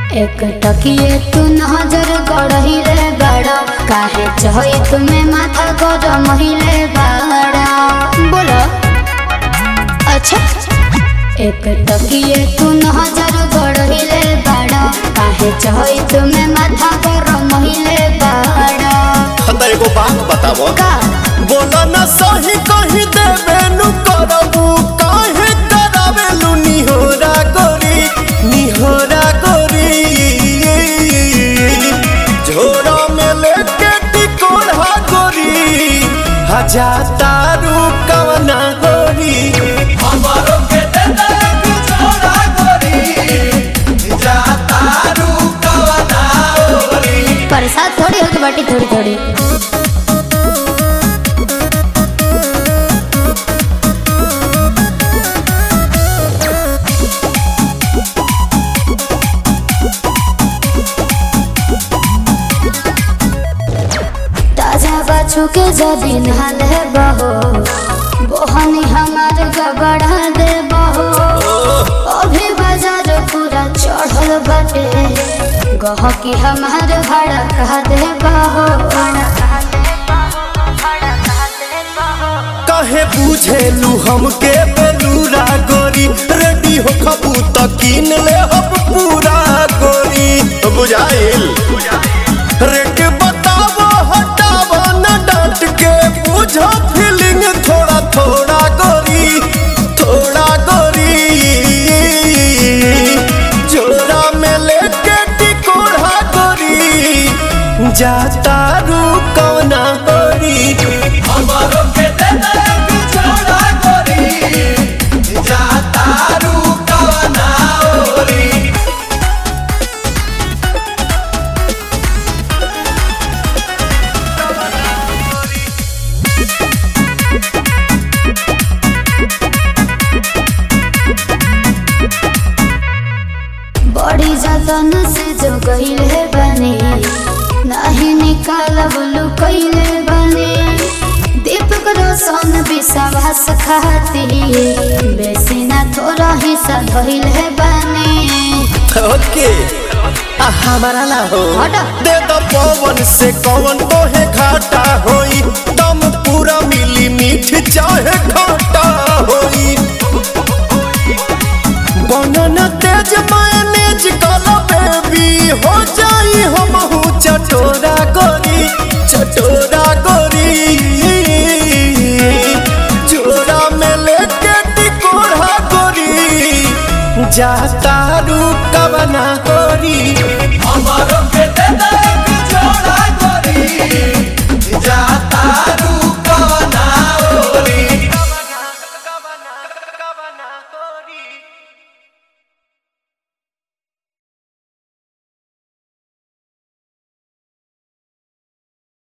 एक टकिए तू नजर गड़ही रे बड़ा काहे चहई तुम्हें माथा गरम हिले बड़ा बोलो अच्छा एक टकिए तू नजर गड़ही रे बड़ा काहे चहई तुम्हें माथा गरम हिले बड़ा त एगो बात बताबो का बोला न सही कही देबे नु करबू काहे करावेलु निहोरा गोरी निहोरा गोरी झोरा में लेके टिकोड़ा गोरी हजा तारू कवना गोरी हमारो के दे दे एक झोरा गोरी जा तारू कवना गोरी प्रसाद थोड़ी होगी बाटी थोड़ी थोड़ी ताजा बाछू के जबीन हाल है बहो बोहनी हमार गबड़ा दे बहो अभी बाजार पूरा चढ़ल बाटे गहकी हमार भाड़ा कहा दे बहो काहे बुझेलू हमके बेलूरा गोरी रेडी हो खबू त कीन ले हम पूरा गोरी बुझाइल रेट बतावो हटावो न डांट के बुझो फीलिंग थोड़ा थोड़ा गोरी थोड़ा गोरी जोड़ा में लेके टिकोड़ा गोरी जाता रू कौना गोरी हमारो के दे दे एक जोड़ा गोरी जाता रू कौना गोरी बड़ी जतन से जो गईले बने नहीं निकालब लुकैले बने दीपक रोशन विश्वास खाती बेसी ना थोड़ा हिस्सा धइले बने ओके आ हमारा ला हो हटा। दे दो पवन से कौन ओहे घाटा होई दम पूरा मिली मीठ चाहे घाटा होई बनन तेज मायनेज कला बेबी हो जाई हम चटोरा गोरी चटोरा गोरी चोरा में लेके टिकोरा गोरी जाता रू कवना गोरी हमारो के दे दे एक जोड़ा गोरी जाता रू कवना गोरी